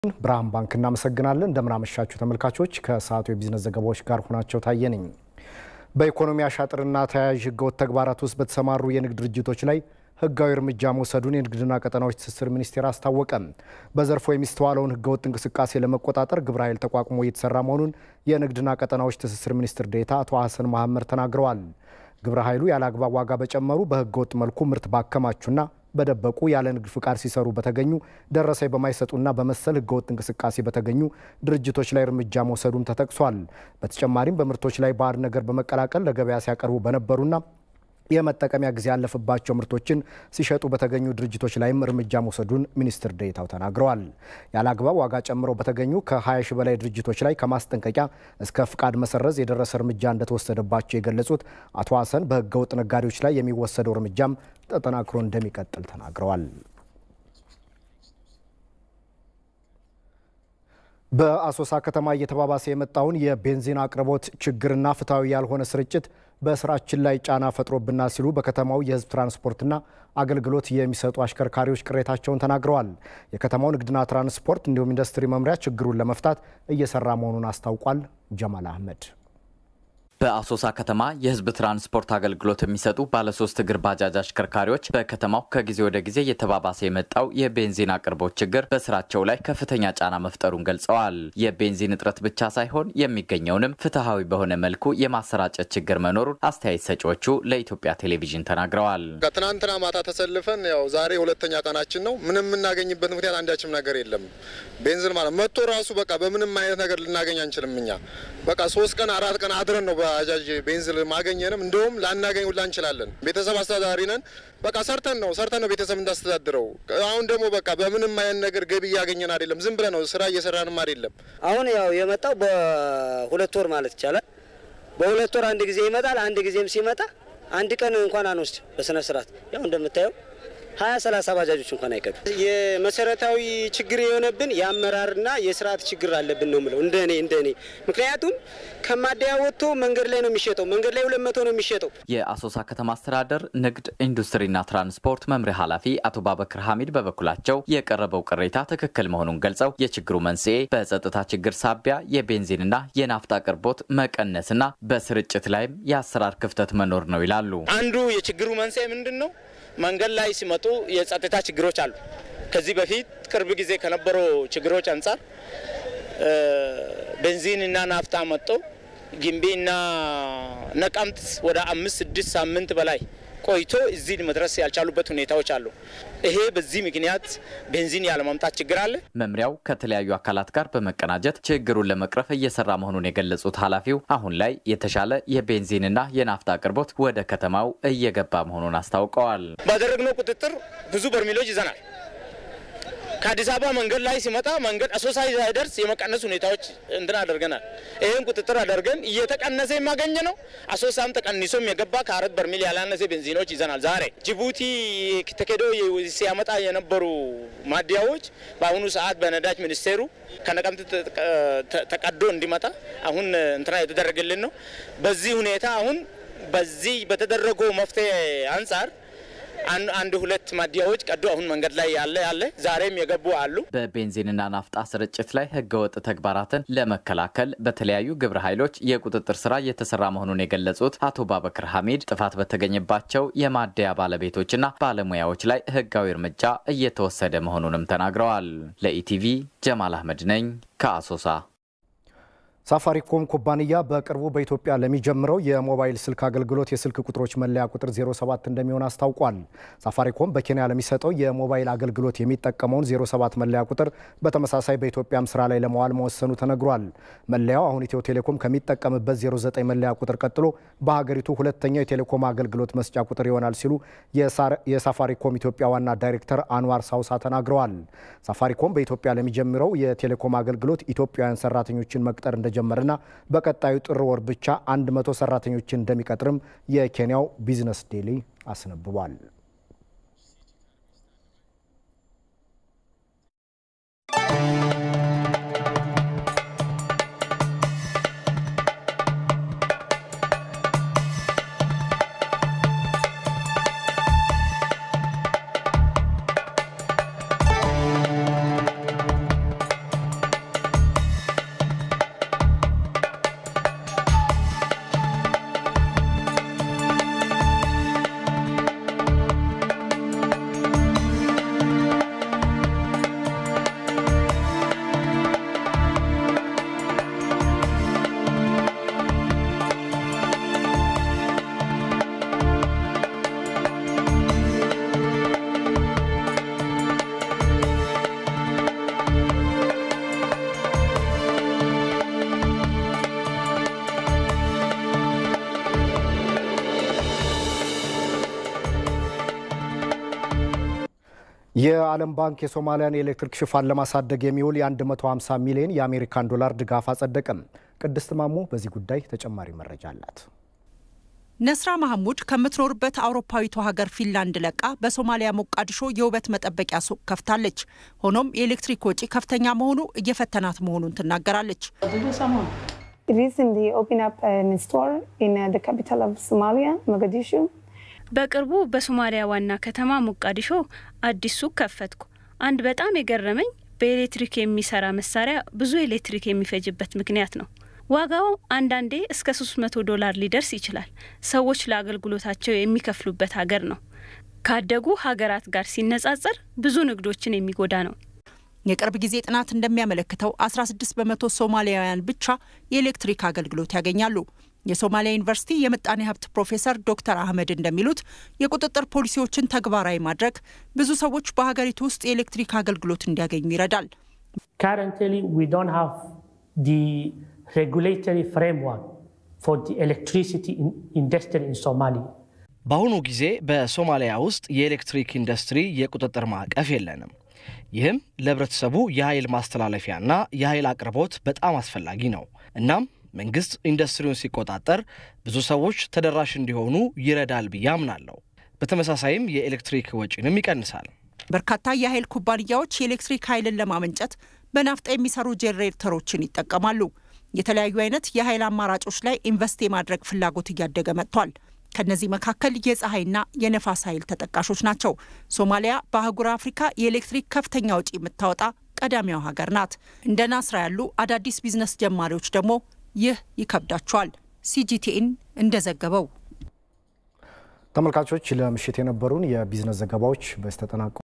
ብርሃን ባንክ እናመሰግናለን። እንደምናመሻችሁ ተመልካቾች፣ ከሰዓቱ የቢዝነስ ዘገባዎች ጋር ሆናቸው ታየ ነኝ። በኢኮኖሚ አሻጥርና ተያያዥ ህገወጥ ተግባራት ውስጥ በተሰማሩ የንግድ ድርጅቶች ላይ ህጋዊ እርምጃ መውሰዱን የንግድና ቀጠናዎች ትስስር ሚኒስቴር አስታወቀ። በዘርፉ የሚስተዋለውን ህገወጥ እንቅስቃሴ ለመቆጣጠር ግብረ ኃይል ተቋቁሞ እየተሰራ መሆኑን የንግድና ቀጠናዎች ትስስር ሚኒስትር ዴኤታ አቶ ሀሰን መሐመድ ተናግረዋል። ግብረ ኃይሉ ያለ አግባብ ዋጋ በጨመሩ በህገወጥ መልኩ ምርት ባከማቹና በደበቁ ያለ ንግድ ፍቃድ ሲሰሩ በተገኙ ደረሰኝ በማይሰጡና በመሰል ህገወጥ እንቅስቃሴ በተገኙ ድርጅቶች ላይ እርምጃ መውሰዱም ተጠቅሷል። በተጨማሪም በምርቶች ላይ ባዕድ ነገር በመቀላቀል ለገበያ ሲያቀርቡ በነበሩና የመጠቀሚያ ጊዜ ያለፈባቸው ምርቶችን ሲሸጡ በተገኙ ድርጅቶች ላይም እርምጃ መውሰዱን ሚኒስትር ዴኤታው ተናግረዋል። ያለ አግባብ ዋጋ ጨምረው በተገኙ ከ20 ሺህ በላይ ድርጅቶች ላይ ከማስጠንቀቂያ እስከ ፍቃድ መሰረዝ የደረሰ እርምጃ እንደተወሰደባቸው የገለጹት አቶ ሀሰን በህገወጥ ነጋዴዎች ላይ የሚወሰደው እርምጃም ተጠናክሮ እንደሚቀጥል ተናግረዋል። በአሶሳ ከተማ እየተባባሰ የመጣውን የቤንዚን አቅርቦት ችግርና ፍትሐዊ ያልሆነ ስርጭት በስራችን ላይ ጫና ፈጥሮብናል ሲሉ በከተማው የህዝብ ትራንስፖርትና አገልግሎት የሚሰጡ አሽከርካሪዎች ቅሬታቸውን ተናግረዋል። የከተማው ንግድና ትራንስፖርት እንዲሁም ኢንዱስትሪ መምሪያ ችግሩን ለመፍታት እየሰራ መሆኑን አስታውቋል። ጀማል አህመድ በአሶሳ ከተማ የህዝብ ትራንስፖርት አገልግሎት የሚሰጡ ባለሶስት እግር ባጃጅ አሽከርካሪዎች በከተማው ከጊዜ ወደ ጊዜ እየተባባሰ የመጣው የቤንዚን አቅርቦት ችግር በስራቸው ላይ ከፍተኛ ጫና መፍጠሩን ገልጸዋል። የቤንዚን እጥረት ብቻ ሳይሆን የሚገኘውንም ፍትሐዊ በሆነ መልኩ የማሰራጨት ችግር መኖሩን አስተያየት ሰጪዎቹ ለኢትዮጵያ ቴሌቪዥን ተናግረዋል። ከትናንትና ማታ ተሰልፈን ያው ዛሬ ሁለተኛ ቀናችን ነው። ምንም የምናገኝበት ምክንያት አንዳችም ነገር የለም። ቤንዚን ማለት መጥቶ ራሱ በቃ በምንም አይነት ነገር ልናገኝ አንችልም። እኛ በቃ ሶስት ቀን አራት ቀን አድረን ነው ባጃጅ ቤንዚን ማገኘንም እንደውም ላናገኝ ሁላ እንችላለን። ቤተሰብ አስተዳዳሪ ነን። በቃ ሰርተን ነው ሰርተን ነው ቤተሰብ እንዳስተዳድረው። አሁን ደግሞ በቃ በምንም አይነት ነገር ገቢ እያገኘን አይደለም። ዝም ብለን ነው ስራ እየሰራንም አይደለም። አሁን ያው የመጣው በሁለት ወር ማለት ይቻላል። በሁለት ወር አንድ ጊዜ ይመጣል። አንድ ጊዜም ሲመጣ አንድ ቀን እንኳን አንወስድ በስነ ስርዓት ያው እንደምታየው ሀያ ሰላሳ ባጃጆች እንኳን አይቀዱ። የመሰረታዊ ችግር የሆነብን የአመራርና የስርዓት ችግር አለብን ነው ምለው እንደ እኔ እንደ እኔ ምክንያቱም ከማደያ ወጥቶ መንገድ ላይ ነው የሚሸጠው። መንገድ ላይ ሁለት መቶ ነው የሚሸጠው። የአሶሳ ከተማ አስተዳደር ንግድ ኢንዱስትሪና ትራንስፖርት መምሪያ ኃላፊ አቶ ባበክር ሐሚድ በበኩላቸው የቀረበው ቅሬታ ትክክል መሆኑን ገልጸው የችግሩ መንስኤ በጸጥታ ችግር ሳቢያ የቤንዚንና የናፍጣ አቅርቦት መቀነስና በስርጭት ላይም የአሰራር ክፍተት መኖር ነው ይላሉ። አንዱ የችግሩ መንስኤ ምንድን ነው? መንገድ ላይ ሲመጡ የጸጥታ ችግሮች አሉ። ከዚህ በፊት ቅርብ ጊዜ ከነበረው ችግሮች አንጻር ቤንዚን እና ናፍጣ መጥቶ ጊምቢና ነቀምት ወደ አምስት ስድስት ሳምንት በላይ ቆይቶ እዚህ መድረስ ያልቻሉበት ሁኔታዎች አሉ። ይሄ በዚህ ምክንያት ቤንዚን ያለማምጣት ችግር አለ። መምሪያው ከተለያዩ አካላት ጋር በመቀናጀት ችግሩን ለመቅረፍ እየሰራ መሆኑን የገለጹት ኃላፊው አሁን ላይ የተሻለ የቤንዚንና የናፍጣ አቅርቦት ወደ ከተማው እየገባ መሆኑን አስታውቀዋል። ባደረግነው ቁጥጥር ብዙ በርሜሎች ይዘናል። ከአዲስ አበባ መንገድ ላይ ሲመጣ መንገድ አሶሳ ሳይደርስ የመቀነስ ሁኔታዎች እንትን አድርገናል። ይህን ቁጥጥር አድርገን እየተቀነሰ የማገኘ ነው። አሶሳም ተቀንሶም የገባ ከአራት በርሜል ያላነሰ ቤንዚኖች ይዘናል። ዛሬ ጅቡቲ ተኬዶ ሲያመጣ የነበሩ ማደያዎች በአሁኑ ሰዓት በነዳጅ ሚኒስቴሩ ከነቀምት ተቀዶ እንዲመጣ አሁን እንትና የተደረገልን ነው። በዚህ ሁኔታ አሁን በዚህ በተደረገው መፍትሄ አንጻር አንድ ሁለት ማደያዎች ቀዶ አሁን መንገድ ላይ ያለ ያለ ዛሬም የገቡ አሉ። በቤንዚንና ናፍጣ ስርጭት ላይ ህገወጥ ተግባራትን ለመከላከል በተለያዩ ግብረ ኃይሎች የቁጥጥር ስራ እየተሰራ መሆኑን የገለጹት አቶ ባበክር ሐሚድ ጥፋት በተገኘባቸው የማደያ ባለቤቶችና ባለሙያዎች ላይ ህጋዊ እርምጃ እየተወሰደ መሆኑንም ተናግረዋል። ለኢቲቪ ጀማል አህመድ ነኝ ከአሶሳ። ሳፋሪኮም ኩባንያ በቅርቡ በኢትዮጵያ ለሚጀምረው የሞባይል ስልክ አገልግሎት የስልክ ቁጥሮች መለያ ቁጥር 07 እንደሚሆን አስታውቋል። ሳፋሪኮም በኬንያ ለሚሰጠው የሞባይል አገልግሎት የሚጠቀመውን 07 መለያ ቁጥር በተመሳሳይ በኢትዮጵያም ስራ ላይ ለመዋል መወሰኑ ተነግሯል። መለያው አሁን ኢትዮ ቴሌኮም ከሚጠቀምበት 09 መለያ ቁጥር ቀጥሎ በሀገሪቱ ሁለተኛው የቴሌኮም አገልግሎት መስጫ ቁጥር ይሆናል ሲሉ የሳፋሪኮም ኢትዮጵያ ዋና ዳይሬክተር አንዋር ሳውሳ ተናግረዋል። ሳፋሪኮም በኢትዮጵያ ለሚጀምረው የቴሌኮም አገልግሎት ኢትዮጵያውያን ሰራተኞችን መቅጠር እንደጀመረና በቀጣዩ ጥር ወር ብቻ 100 ሰራተኞችን እንደሚቀጥርም የኬንያው ቢዝነስ ዴሊ አስነብቧል። የዓለም ባንክ የሶማሊያን የኤሌክትሪክ ሽፋን ለማሳደግ የሚውል የ150 ሚሊዮን የአሜሪካን ዶላር ድጋፍ አጸደቀም። ቅድስት ማሞ በዚህ ጉዳይ ተጨማሪ መረጃ አላት። ነስራ ማህሙድ ከምትኖርበት አውሮፓዊቷ ሀገር ፊንላንድ ለቃ በሶማሊያ ሞቃዲሾ የውበት መጠበቂያ ሱቅ ከፍታለች። ሆኖም የኤሌክትሪክ ወጪ ከፍተኛ መሆኑ እየፈተናት መሆኑን ትናገራለች። በቅርቡ በሶማሊያ ዋና ከተማ ሞቃዲሾ አዲስ ሱቅ ከፈትኩ። አንድ በጣም የገረመኝ በኤሌክትሪክ የሚሰራ መሳሪያ ብዙ ኤሌክትሪክ የሚፈጅበት ምክንያት ነው። ዋጋው አንዳንዴ እስከ 300 ዶላር ሊደርስ ይችላል። ሰዎች ለአገልግሎታቸው የሚከፍሉበት ሀገር ነው። ካደጉ ሀገራት ጋር ሲነጻጸር ብዙ ንግዶችን የሚጎዳ ነው። የቅርብ ጊዜ ጥናት እንደሚያመለክተው 16 በመቶ ሶማሊያውያን ብቻ የኤሌክትሪክ አገልግሎት ያገኛሉ። የሶማሊያ ዩኒቨርሲቲ የምጣኔ ሀብት ፕሮፌሰር ዶክተር አህመድ እንደሚሉት የቁጥጥር ፖሊሲዎችን ተግባራዊ ማድረግ ብዙ ሰዎች በሀገሪቱ ውስጥ የኤሌክትሪክ አገልግሎት እንዲያገኙ ይረዳል። regulatory framework for the electricity industry in Somalia. በአሁኑ ጊዜ በሶማሊያ ውስጥ የኤሌክትሪክ ኢንዱስትሪ የቁጥጥር ማዕቀፍ የለንም። ይህም ለህብረተሰቡ የኃይል ማስተላለፊያና የኃይል አቅርቦት በጣም አስፈላጊ ነው። እናም መንግስት ኢንዱስትሪውን ሲቆጣጠር ብዙ ሰዎች ተደራሽ እንዲሆኑ ይረዳል ብዬ አምናለሁ። በተመሳሳይም የኤሌክትሪክ ወጪንም ይቀንሳል። በርካታ የኃይል ኩባንያዎች የኤሌክትሪክ ኃይልን ለማመንጨት በናፍጣ የሚሰሩ ጄኔሬተሮችን ይጠቀማሉ። የተለያዩ አይነት የኃይል አማራጮች ላይ ኢንቨስት የማድረግ ፍላጎት እያደገ መጥቷል። ከነዚህ መካከል የፀሐይና የነፋስ ኃይል ተጠቃሾች ናቸው። ሶማሊያ በአህጉር አፍሪካ የኤሌክትሪክ ከፍተኛ ወጪ የምታወጣ ቀዳሚዋ ሀገር ናት። እንደ ናስራ ያሉ አዳዲስ ቢዝነስ ጀማሪዎች ደግሞ ይህ ይከብዳቸዋል። ሲጂቲኤን እንደዘገበው ተመልካቾች ለምሽት የነበሩን የቢዝነስ ዘገባዎች በስተጠናቀ